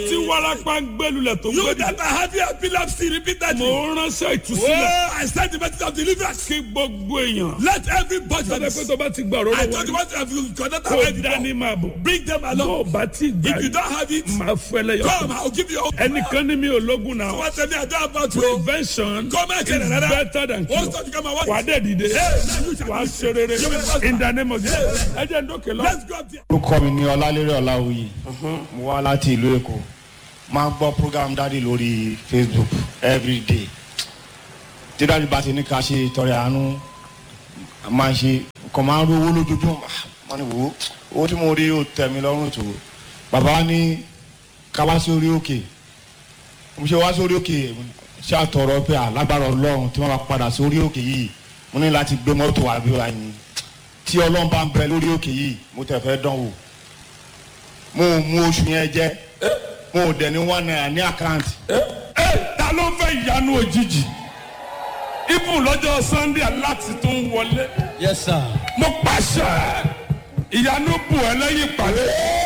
tí warapa ń gbẹlulẹ̀ tó ń You gbẹdì. that are having epilepsy repeatedly. mo ránṣẹ́ ìtúsílẹ̀ Oh, I send the message of deliverance. kí gbogbo èèyàn. Let everybody. sọ́dọ̀ pé tó bá ti gbà ọ̀rọ̀ I lọ́wọ́ told you what have you connect kó already. dání máa bọ̀. Bring them bó o along. bá ti gbà If you don't have it, máa fẹ́ lẹ́yọ̀. come. I'll give you. ẹnìkan ní mi ò lógun náà. What tell me I don't about you. prevention Come and is tell another. better than What's cure. that you come and watch? wà á dẹ̀ dìde Hey, wà á ṣe rere in the name of Jesus. ẹ jẹ́ ń dókè lọ. Let's go up there. orúkọ mi ní ọlálérè ọláwuyì mo wá láti ìlú èkó máa ń gbọ́ program dáàdi lórí facebook everyday tí dáàdi bá ti ní ká ṣe ìtọrẹ àánú a máa ń ṣe kàn máa ń rówó lójoojúmọ́ máa ní wò ó owó tí mo rí ó tẹ̀ mí lọ́rùn tó bàbá ní ká wá sórí òkè mo ṣe wá sórí òkè ṣé àtọ̀rọ̀ pé alágbára ọlọ́run tí wọ́n bá padà sórí òkè yìí mo ní láti gbé mọ́tò àbí wa yìí tí ọlọ́run bá ń bẹ lórí òkè yìí mo tẹ̀ fẹ́ dán wò mo ò mú oṣù yẹn jẹ mo ò dẹ̀ ní one naira ní àkáǹtì ẹ ta ló fẹ́ ìyanu òjijì ibùn lọ́jọ́ sunday aláti tó ń wọlé Yes, sir. mo pàṣẹ ìyanu bù ẹ lẹ́yìn ìpàdé